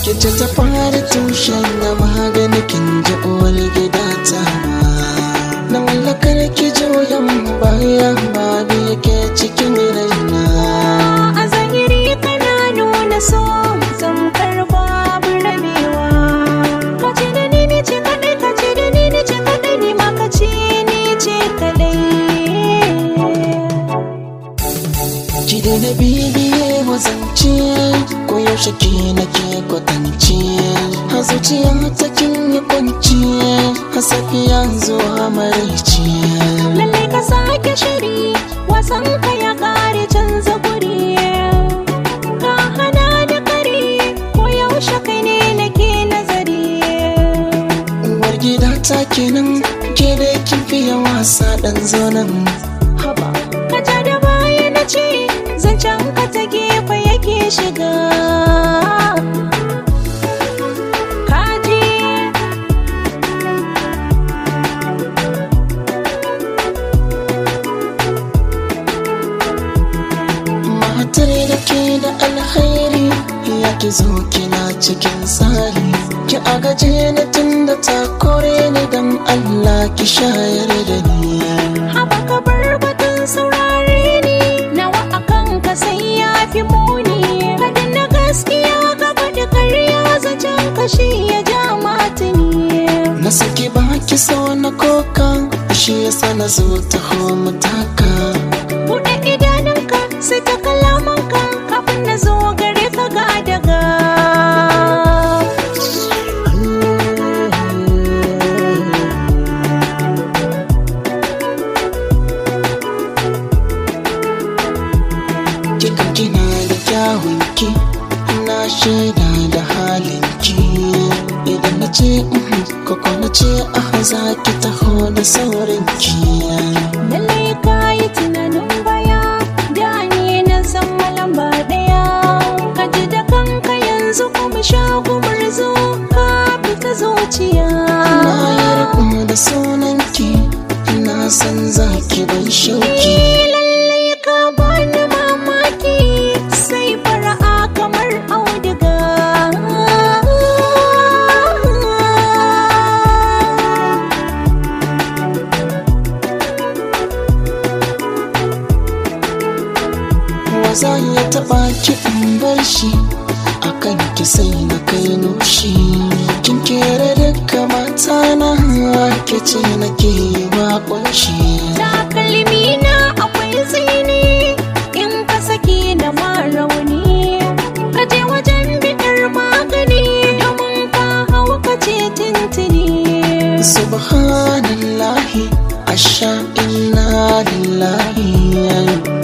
Ki ce ta fara tushen na magani kin ji uwar gida ta Na mallakar ki juyan baya ba biyu ke cikin raina A zahiri kana nuna so zamkar babu rabewa Ka ce da ni ni ce kaɗai ka ce da ni ni ce kaɗai ni ma ka ce ni ce kaɗai Ki daina bibiye wazance ko yaushe ki nake kwatance A zuciya ta kin yi kwanci a safiya zuwa maraice Lallai ka sake shiri wasan ka ya kare canza guri Ka hana da kare ko yaushe kai ne nake nazari Uwar gida ta kenan ke da kin fiye wasa dan zonan haba ka ja da baya na ce zancen ka ta gefe yake shiga kaji Matar da ke da alkhairi ya ki zo kina cikin tsari Ki agaje ni tun da ta kore ni dan Allah ki shayar da ni haba ka bar batun saurare ni nawa akan ka sai ya fi muni kada na gaskiya gaba da karya zancen kashi ya ja matini Na saki baki so na koka shi yasa na zo ta mu taka buɗe idanunka sai ta kalamanka kafin na zo gare ka ga daga Kika kina da kyawunki na shaida da halinki Idan na ce mhm, koko na ce aha za ki taho da saurinki Lallai ka yi tunanin baya da ni na zama lamba ɗaya ka ji da kanka yanzu kuma sha gumurzu ka fita zuciya Na yarda da sunanki ina san za ki ban shauki Lallai ka bani mamaki sai fara'a kamar auduga Waza ya taɓa ki in bar shi akan ki sai na kai nushi Kin kere duka mata na ke ce nake wa kunshi takalmi na akwai tsini in ka saki da rauni ka je wajen biɗar magani domin ka hau ka ce tintini Subhanallahi asha inna lillahi